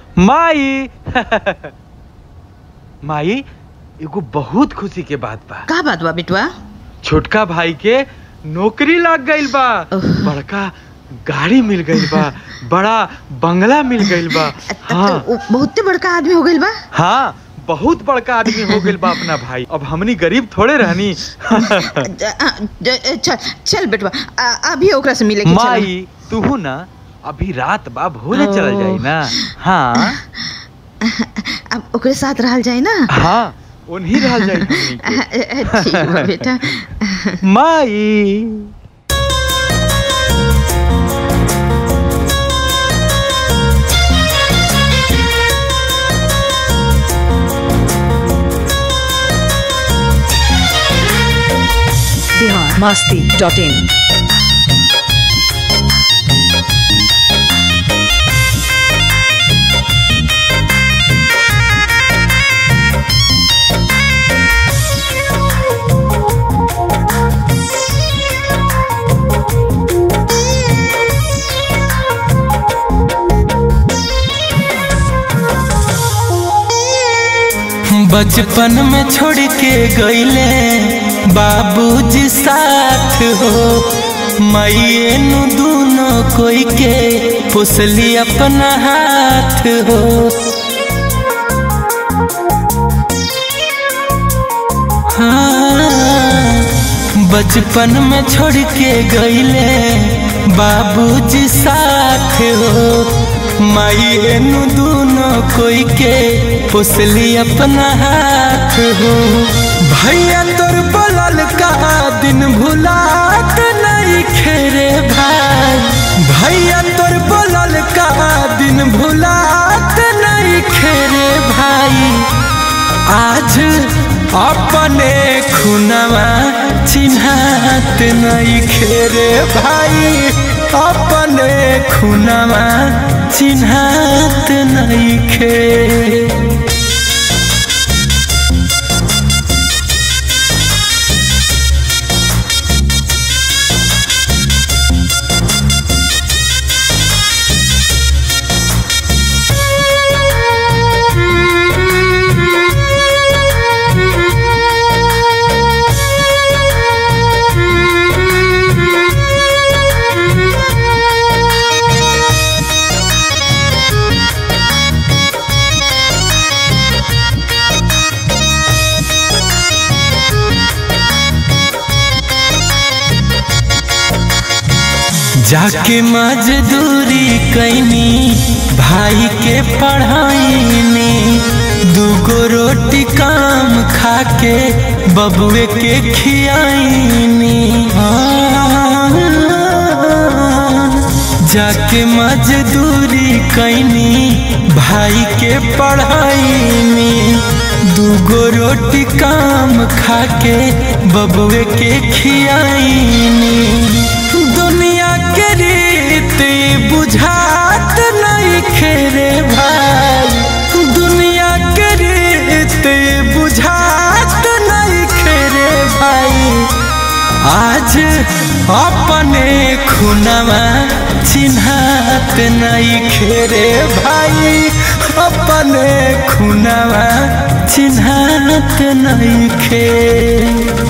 माई माई एगो बहुत खुशी के बात बा का बात बा बिटवा छोटका भाई के नौकरी लग गइल बा ओह। बड़का गाड़ी मिल गइल बा बड़ा बंगला मिल गइल बा हाँ तो उ बहुते बड़का आदमी हो गइल बा हाँ बहुत बड़का आदमी हो गइल बा अपना भाई अब हमनी गरीब थोड़े रहनी ज- आ, ज- चल चल बेटवा आ, अभी ओकरा से मिले के चल माई तू ना अभी रात बा भोरे चल ओह। जाई ना हाँ अब ओकरे साथ रहल जाए ना हाँ उन्हीं रह जाई हमनी के। ठीक बा बेटा माई बिहार मस्ती डॉट इन बचपन में छोड़ के गईले बाबूजी साथ हो माइए नु दोनों कोई के पुसली अपना हाथ हो हाँ, बचपन में छोड़ के गईले बाबूजी साथ हो माइए नु दोनों कोई के पुसली अपना हाथ हो भैया तोर बोलल का दिन भुलात नहीं खेरे भाई भैया तोर बोलल का दिन भुलात नहीं खेरे भाई आज अपने खुनवा चिन्हात नहीं खेरे भाई अपने खुनवा चिन्हात नहीं खे जाके मजदूरी कैनी भाई के पढ़ाई में दूगो रोटी काम खाके बबुए के खियाईनी जाके मजदूरी कैनी भाई के पढ़ाई में दूगो रोटी काम खाके बबुए के खियाईनी दुनिया के रीत बुझात नहीं खेरे भाई दुनिया के रीत बुझात नहीं खेरे भाई आज अपने खुनवा चिन्हात नहीं खेरे भाई अपने खुनवा चिन्हात नहीं खे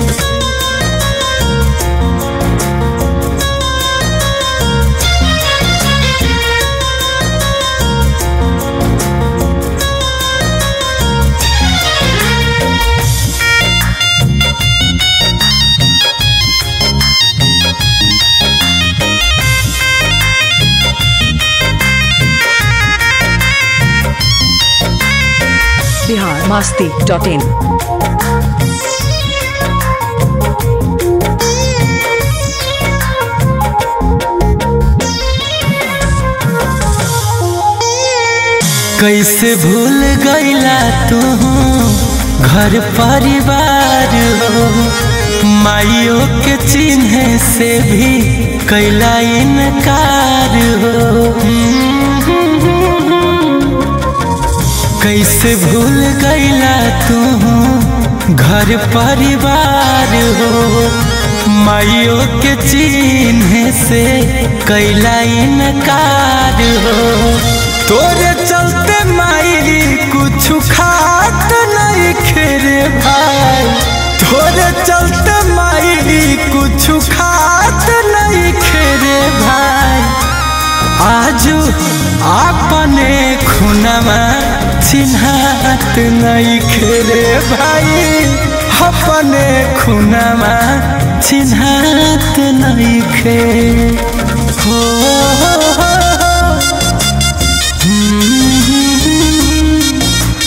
बिहार मस्ती डॉट इन कैसे भूल गईला तू घर परिवार हो माइयों के चिन्ह से भी कैला इनकार हो कैसे भूल गईला तू घर परिवार हो माइयों के चिन्ह से कैला इनकार हो तोरे चलते कुछ खात नहीं खेरे भाई थोड़े चलते माई कुछ खात नहीं खेरे भाई आज अपने खुनमा चिन्हात नहीं खेरे भाई अपने खुनमा चिन्हात नहीं खे हो, हो, हो, हम्म।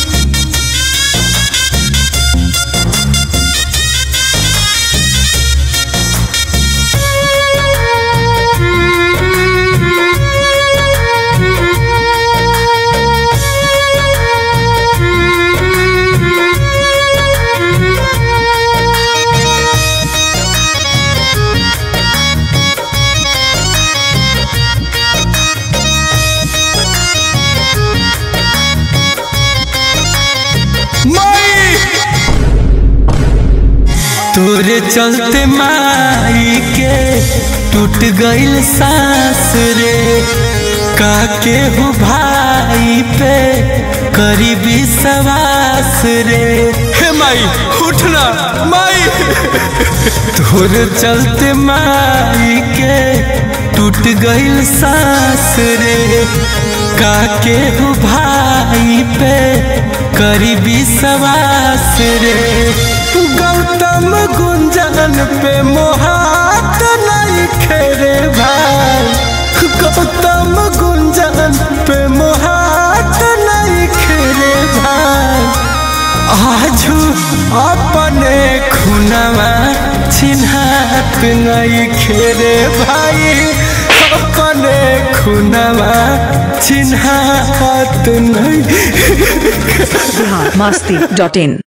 माई तोरे चलते माई के टूट गइल सांस रे काके हो भाई पे करी विश्वास रे हे माई उठना माई तोरे चलते माई के टूट गइल सांस रे काके हो भाई पे करी विश्वास रे गौतम गुंजन पे मोहात नहीं खेरे भाई गौतम गुंजन पे मोहात नहीं खेरे भाई आजू अपने खुनवा चिन्हात नहीं खेरे भाई अपने खुनवा चिन्हात नहीं बिहार मस्ती डॉट इन